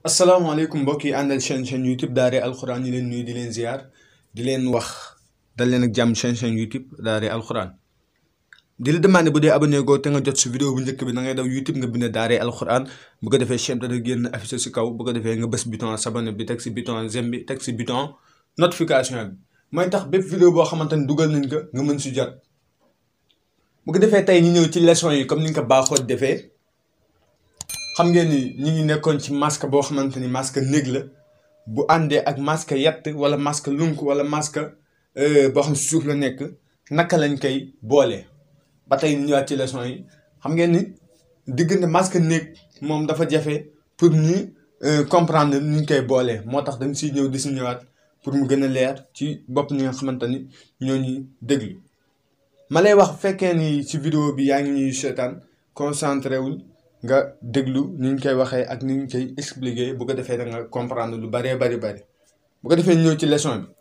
asalaamaaleykum mbokk yi àndal chaîne chaîne YouTube Daara alxuraan ñu leen nuyu di leen ziar di leen wax dal leen ak jàmm chaîne chaîne YouTube Daara alxuraan di la demandé bu dee abonné goo te nga jot si vidéo bu njëkk bi da ngay daw YouTube nga bind Daara alxuraan bu ko defee chaîne dana génn affiché si kaw bu ko defee nga bës bouton s'abonner bi teg si bouton j'aime bi teg si bouton notification bi mooy tax bépp vidéo boo xamante ni dugal nañ ko nga mën si jot bu ko defee tey ñu ñëw ci leçon yi comme ni nga ko baaxoo defee. xam ngeen ni ñi ngi nekkoon ci masque boo xamante ni masque néeg la bu àndee ak masque yett wala masque lunk wala masque boo xam suuf la nekk naka lañ koy boolee ba tey ñu ñëwaat ci leçon yi xam ngeen ni diggante masque néeg moom dafa jafe pour ñu comprendre ni ñu koy boolee moo tax dañ siy ñëw di si ñëwaat pour mu gën a leer ci bopp ñi nga xamante ni ñoo ñuy déglu ma lay wax fekkee ni ci vidéo bi yaa ngi ñuy seetaan concentré wul nga déglu ni ñu koy waxee ak ni ñu koy expliquer bu ko defee da nga comprendre lu bëree bari bari bu ko defee ñëw ci leçon bi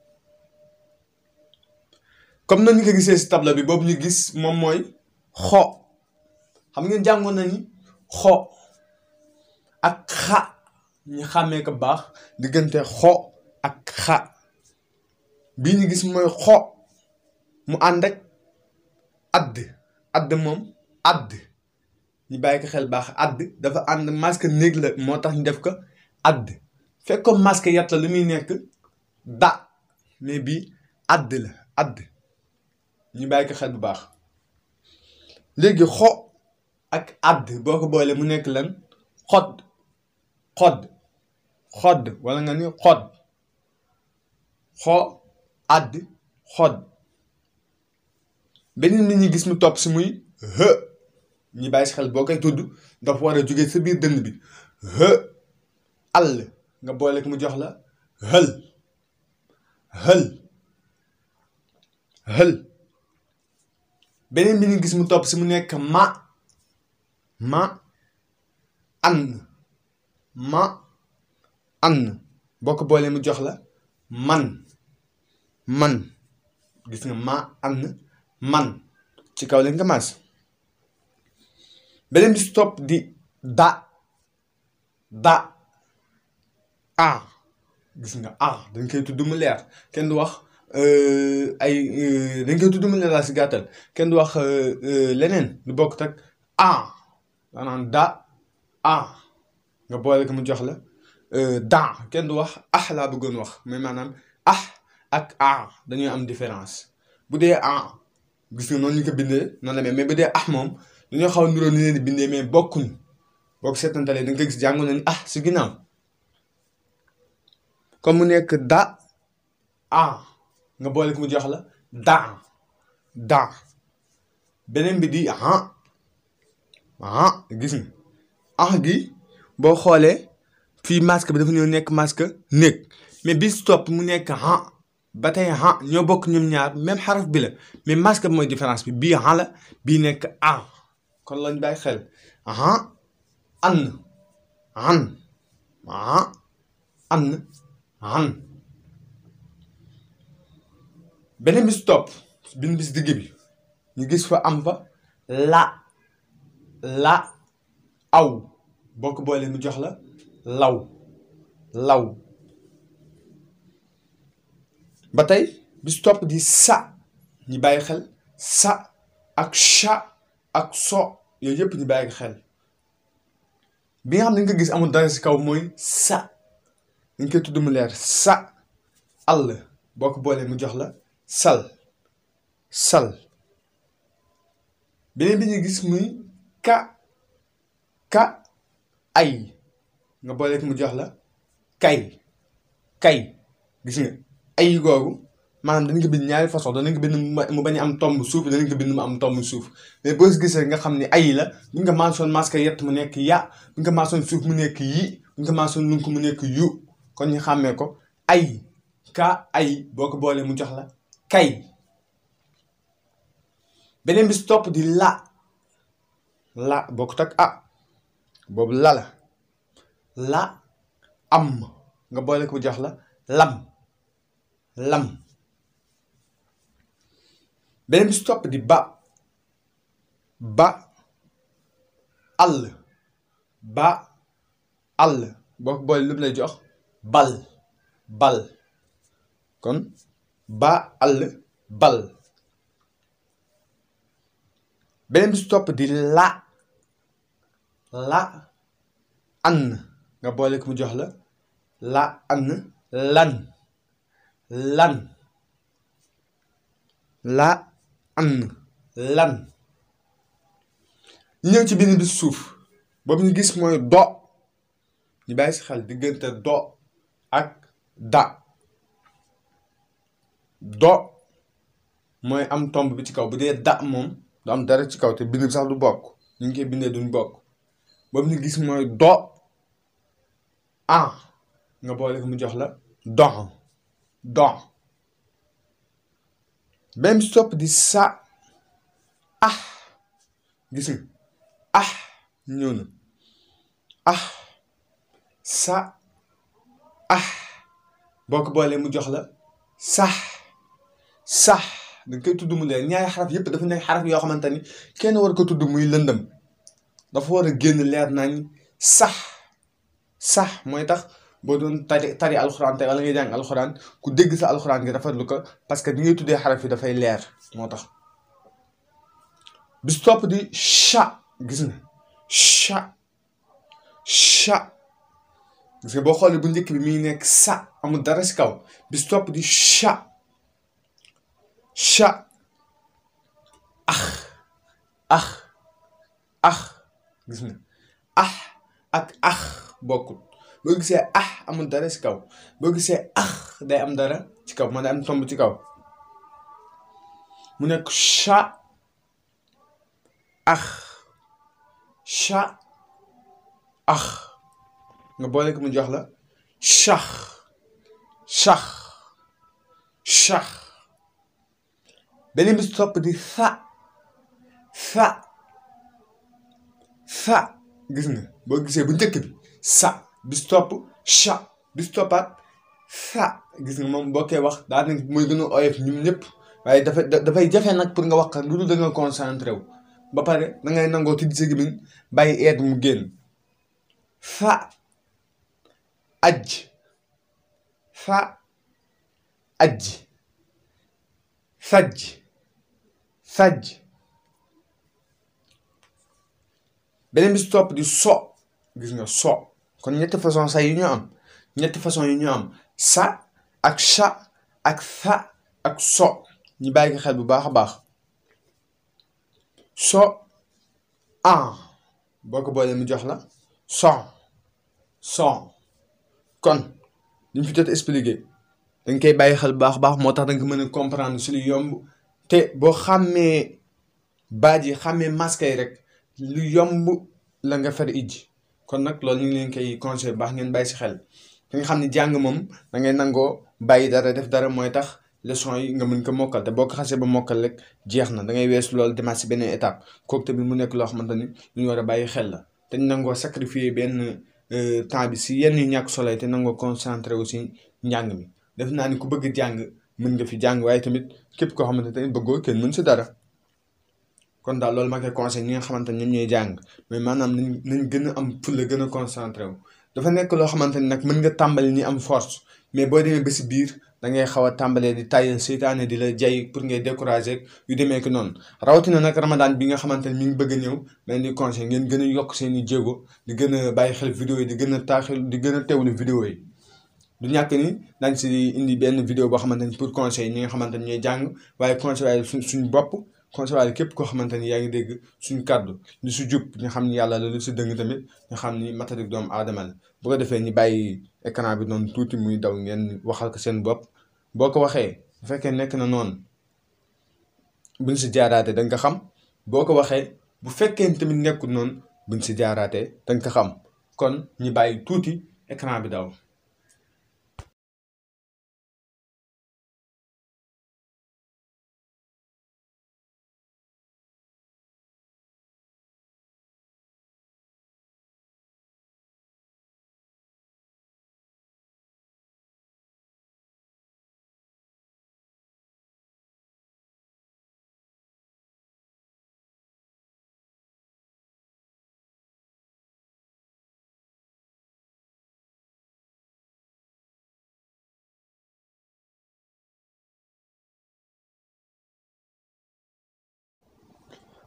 comme nañu ko gisee si tableau bi boobu ñu gis moom mooy xo xam ngeen jàngoon nañu xo ak xa ñu xàmmee ko baax diggante xo ak xa bii ñu gis mooy xo mu ànd ak add add moom add ñu bàyyi ko xel baax add dafa ànd masque néeg la moo tax ñu def ko add fekk ko masque yat la lu muy nekk da mais bii add la add ñu bàyyi ko xel bu baax léegi xo ak add boo ko boolee mu nekk lan xod xod xod wala nga ni xod xo add xod beneen bi ñu gis mu topp si muy hë ñi bàyyi si xel boo koy tudd dafa war a jóge sa biir dënn bi hë àll nga boole ko mu jox la hël hël hël beneen bi ñu gis mu topp si mu nekk ma ma ann ma ann boo ko boolee mu jox la man man gis nga ma ann man ci kaw leen nga maas beneen bi si topp di da da a gis nga a dañ koy tudd mu leer kenn du wax ay dañ koy tudd mu leer laa si gàttal kenn du wax leneen lu bokk ak a maanaam da a nga boole ko mu jox la da kenn du wax ah laa bëggoon wax mais maanaam ah ak a dañuy am différence bu dee a gis nga noonu ñu ko bindee noonu la mais bu dee ah moom dañoo xaw a niroo ni leen di bindee mais bokkuñ boo ko seetantalee da nga koy gis jàngoon nañu ah si ginnaaw comme mu nekk da a nga boole ko mu jox la da da beneen bi di ah ah gis nga ah gi boo xoolee fii masque bi dafa ñëw nekk masque néeg mais bi si topp mu nekk ah ba tey ah ñoo bokk ñoom ñaar même xaraf bi la mais masque bi mooy différence bi bii ah la bii nekk ah kon lañ bàyyi xel ah an an ah an an beneen bi si topp bin bis digg bi ñu gis fa am fa la la aw boo ko boolee mu jox la law law ba tey bi si topp di sa ñu bàyyi xel sa ak cha ak so yooyu yëpp ñu bàyyi xel bi nga xam ne nga gis amul dara si kaw mooy sa dañ koy tudd mu leer sa àll boo ko boolee mu jox la sal sal beneen bi ñu gis muy ka ka ay nga boolee ko mu jox la kay kay gis nga ay googu maanaam danañ ko bind ñaari façon danañ ko bind mu bañ am tomb suuf danañ ko bind mu am tomb suuf mais boo gisee nga xam ne ay la bu nga mention masque yett mu nekk ya bu nga mention suuf mu nekk yi bu nga mention lunk mu nekk yu kon ñu xàmmee ko ay ka ay boo ko boolee mu jox la kay beneen bi si topp di la la bokkut ak ah boobu la la la am nga boole ko mu jox la lam lam beneen bi si topp di ba ba àll ba àll boo ko boole lu lay jox bal bal kon ba àll bal beneen bi si topp di la la an nga boole ko mu jox la la an lan lan la an lan ñu ñëw ci beneen bi suuf boobu ñu gis mooy do ñu bàyyi si xel diggante do ak da do mooy am tomb bi ci kaw bu dee da moom du am dara ci kaw te bind bi sax du bokk ñu ngi koy bindee duñ bokk boobu ñu gis mooy do an nga boole ko mu jox la don don benn bi topp di sa ah gis nga ah ñëw na ah sa ah boo ko boolee mu jox la sax sax danga koy tudd mu leer ñaari xaraf yëpp dafa nekk xaraf yoo xamante ni kenn war ko tudd muy lëndëm dafa war a génn leer nañ sax sax mooy tax boo doon tari tari alxuraan te wala ngay jàng alxuraan ku dégg sa alxuraan gi rafetlu ko parce que bi ngay tuddee xaraf yi dafay leer moo tax bis topp di cha gis nga cha cha gis nga boo xoolee bu njëkk bi mi ngi nekk sa amul dara si kaw bis topp di cha cha ax ax ax gis nga ax ak ax bokkul boo gisee ax amul dara si kaw boo gisee ax day am dara ci kaw man day am tomb ci kaw mu nekk cha ax cha ax nga boole ko mu jox la chax chax chax beneen bi si topp di sa sa sa gis nga boo gisee bu njëkk bi sa bis topp cha bis toppaat sa gis nga moom boo koy wax daa nekk mooy gën a oyof ñun ñëpp waaye dafay dafay jafe nag pour nga wax lu dul da nga concentré wu ba pare da ngay nangoo tijji sa gémmiñ bàyyi eet mu génn fa aj fa aj sajj sajj beneen bi si topp di so gis nga so kon ñetti façon sa yi ñu am ñetti façon yi ñu am sa ak cha ak sa ak so ñu bàyyi ko xel bu baax a baax so an boo ko boolee mu jox la son son kon li ñu fi jot expliqué dañ koy bàyyi xel bu baax a baax moo tax da nga ko mën a comprendre si lu yomb te boo xàmmee baat yi xàmmee masque yi rek lu yomb la nga fer ijji kon nag loolu ñu ngi leen koy conseil baax ngeen bàyyi si xel te nga xam ne jàng moom da ngay nangoo bàyyi dara def dara mooy tax leçon yi nga mën ko mokkal te boo ko xasee ba mokkal rek jeex na da ngay weesu loolu demaat si beneen étape kooku tamit mu nekk loo xamante ni lu ñu war a bàyyi xel la te ñu nangoo sacrifier benn temps bi si yenn yu ñàkk solo te nangoo concentré aussi njàng mi def naa ni ku bëgg jàng mën nga fi jàng waaye tamit képp koo xamante ne bëggoo kenn mën si dara kon daal loolu ma koy conseil ñi nga xamante ne ñoom ñooy jàng mais maanaam nañ nañ gën a am fulla gën a concentré wu dafa nekk loo xamante ni nag mën nga tàmbali ni am force mais boo demee ba si biir da ngay xaw a tàmbalee di tàyyal seytaane di la jay pour ngay décourager yu demee ko noonu rawatina nag ramadan bi nga xamante ni mi ngi bëgg a ñëw dañ di conseil ngeen gën a yokk seen i jéego di gën a bàyyi xel vidéo yi di gën a taaxil di gën a teewlu vidéo yi du ñàkk ni dañ si indi benn vidéo boo xamante ni pour conseil ñi nga xamante ni ñooy jàng waaye conseil waaye suñ suñ bopp conseil waaye képp koo xamante ni yaa ngi dégg suñ kàddu lu si jub ñu xam ni yàlla la lu si dëng tamit ñu xam ni matadik doomu aadama la bu ko defee ñu bàyyi écran bi noonu tuuti muy daw ngeen waxal ko seen bopp boo ko waxee bu fekkee nekk na noonu buñ si jaaraatee da nga ko xam boo ko waxee bu fekkee tamit nekkul noonu buñ si jaaraatee da nga ko xam kon ñu bàyyi tuuti écran bi daw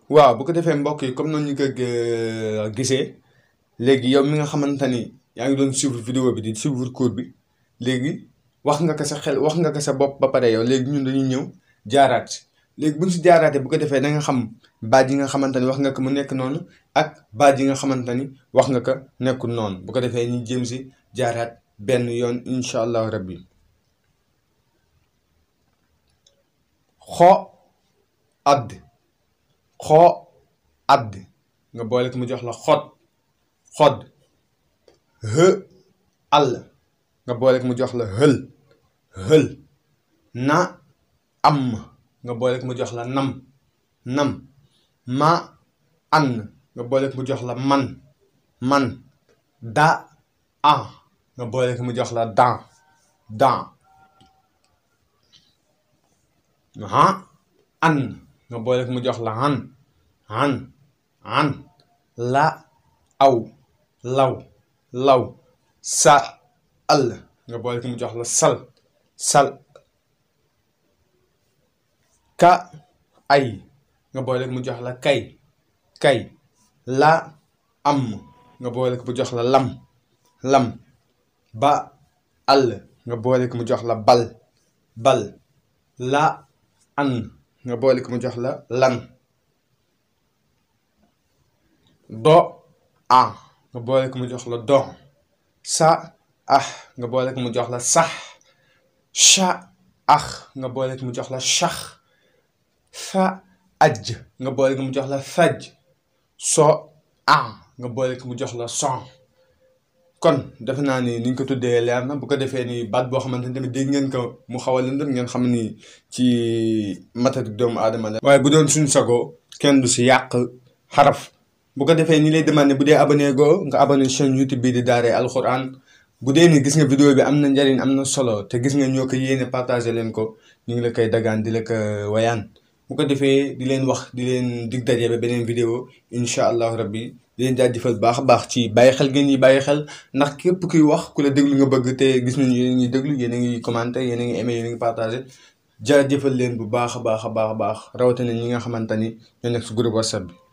waaw bu ko defee mbokk yi comme noonu ñu ko gisee léegi yow mi nga xamante ni yaa ngi doon suivre vidéo bi di suivre cours bi léegi wax nga ko sa xel wax nga ko sa bopp ba pare yow léegi ñun dañuy ñëw jaaraat léegi bu ñu si jaaraatee bu ko defee da nga xam baat yi nga xamante ni wax nga ko mu nekk noonu ak baat yi nga xamante ni wax nga ko nekkul noonu bu ko defee ñu jëm si jaaraat benn yoon incha allahu rabbi xo add xoo add nga boole ko mu jox la xot xod hë àll nga boole ko mu jox la hël hël na am nga boole ko mu jox la nam nam ma an nga boole ko mu jox la man man da a nga boole ko mu jox la dan dan ha an nga boole ko mu jox la han han han la aw law law sa al nga boole ko mu jox la sal sal ka ay nga boole ko mu jox la kay kay la am nga boole ko mu jox la lam lam ba al nga boole ko mu jox la bal bal la an nga boole ko mu jox la lan do a nga boole ko mu jox la do sa ah nga boole ko mu jox la sax sha ah nga boole ko mu jox la shax fa aj nga boole ko mu jox la faj so a nga boole ko mu jox la son kon defe naa ni ni ñu ko tuddee leer na bu ko defee ni baat boo xamante ni tamit dégg ngeen ko mu xaw a lëndëm ngeen xam ni ci matatu doomu aadama la. waaye bu doon suñu sago kenn du si yàq xaraf bu ko defee ni lay demandé bu dee abonné goo nga abonné chaîne YouTube bii di Daaray Alxuraan bu dee ni gis nga vidéo bi am na njariñ am na solo te gis nga ñoo ko yéene partagé leen ko ñu ngi la koy dagaan di la ko wayaan bu ko defee di leen wax di leen dig daje ba beneen vidéo incha allahu rabbi di leen jaajëfal baax a baax ci bàyyi xel ngeen ñi bàyyi xel ndax képp kuy wax ku la déglu nga bëgg te gis nañu yéen a ngi déglu yéen a ngi commenté yéen a ngi aimé yéen a ngi partagé jaajëfal leen bu baax a baax a baax a baax rawatina ñi nga xamante ni ñoo nekk si groupe WhatsApp bi.